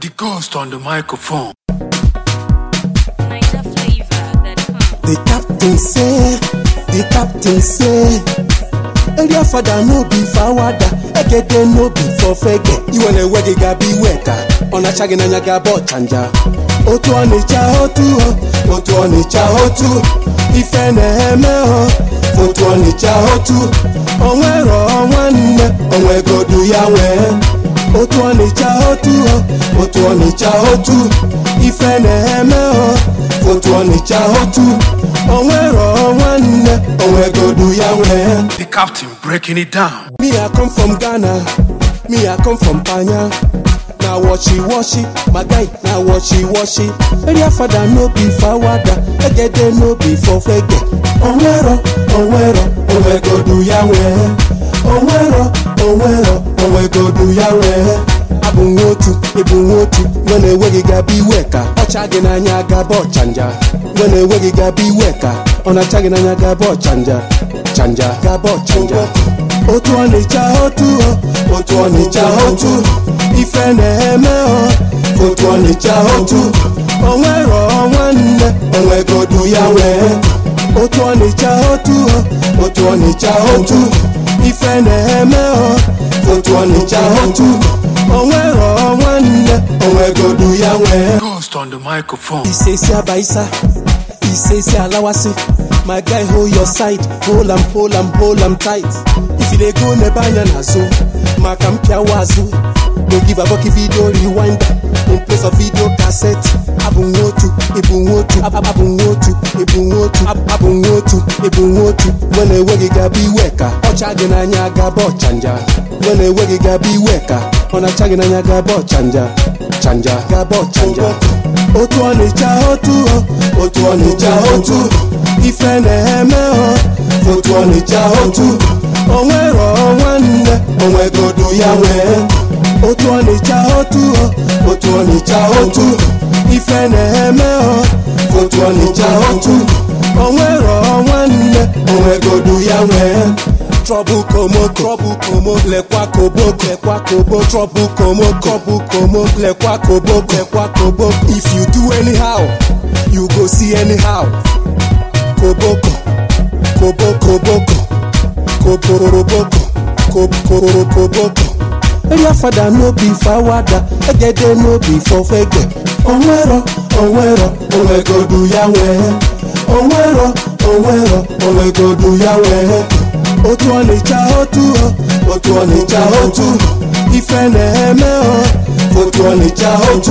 The ghost on the microphone. Niger flavor that come. The captain say, the captain say, area father no be fawada, egede no be for fege. Iwe na-ewe gị ga-abịa iwe ka ọ na-acha gị n'anya ga-abụ ọchanja. Otu ọnịcha otu o, otu ọnịcha otu, ife na-eme o, otu ọnịcha otu, onwero nwanne, onwegodu ya nwee. Otu ọnịcha otu o, otu ọnịcha otu, ife na-eme o, otu ọnịcha otu, onwero nwanne, onwegodu ya nwee. The captain breaking it down. Me I come from Ghana, me I come from Panya. Na washi washi, my guy na washi washi. Area father no be fawada, egede no be for fege. Onwero, onwero, onwegodu ya nwee. Onwero, onwero, onwegodu ya nwee. Abụ nwotu, ịbụ nwotu, nwe na-enweghị gaba iwe ka ọcha gị n'anya gaba ọchanja. Nwe na-enweghị gaba iwe ka ọ na-acha gị n'anya gaba ọchanja. Chanja gaba ọchanja. Otu ọnịcha otu o, otu ọnịcha otu, ife na-eme o, otu ọnịcha otu, onwero nwanne, onwegodu ya nwee. Otu ọnịcha otu o, otu ọnịcha otu, ife na-eme o, otu ọnịcha otu, onwero nwanne, onwegodu ya nwee. Ghost on the microphone. Isesi abaisa, Isesi alawasi. My guy hold your side, hold am, hold am, hold am tight. If you dey go n'ebe anya n'azụ, maka mpịawa azụ. No give a bucky video rewind in place of video cassette. Abụ nwotu, ịbụ nwotu, ab- abụ nwotu, ịbụ nwotu, ab- abụ nwotu, ịbụ nwotu. Nwe na-enweghị gaba iwe ka ọcha gị n'anya gaba ọchanja. Nwe na-enweghị gaba iwe ka ọ na-acha gị n'anya gaba ọchanja. Chanja gaba ọchanja. Otu ọnịcha otu o, otu ọnịcha otu, ife na-eme o, otu ọnịcha otu, onwero nwanne, onwegodu ya nwee. Otu ọnịcha otu o, otu ọnịcha otu, ife na-eme o, otu ọnịcha otu, onwero nwanne, onwegodu ya nwee. Trouble komo, trouble komo, lekwa koboko, lekwa kobo, trouble komo, trouble komo, lekwa koboko, lekwa koboko. If you do anyhow, you go see anyhow. Koboko, koboko, boko, koboroboko, koboroboko. Area father no be fawada, egede no be for fege. Onwero, onwero, onwegodu ya nwee. Onwero, onwero, onwegodu ya nwee. Otu ọnịcha otu o, otu ọnịcha otu, ife na-eme o, otu ọnịcha otu,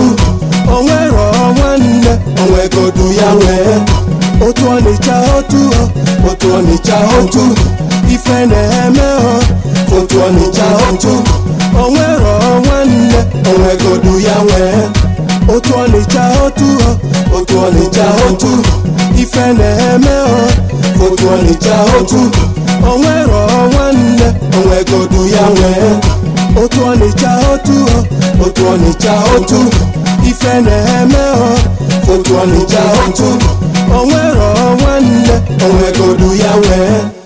onwero nwanne, onwegodu ya nwee. Otu ọnịcha otu o, otu ọnịcha otu, ife na-eme o, otu ọnịcha otu, onwero nwanne, onwegodu ya nwee. Otu ọnịcha otu o, otu ọnịcha otu, ife na-eme o, otu ọnịcha otu, onwero nwanne, onwegodu ya nwee. Otu ọnịcha otu o, otu ọnịcha otu, ife na-eme o, otu ọnịcha otu, onwero nwanne, onwegodu ya nwee.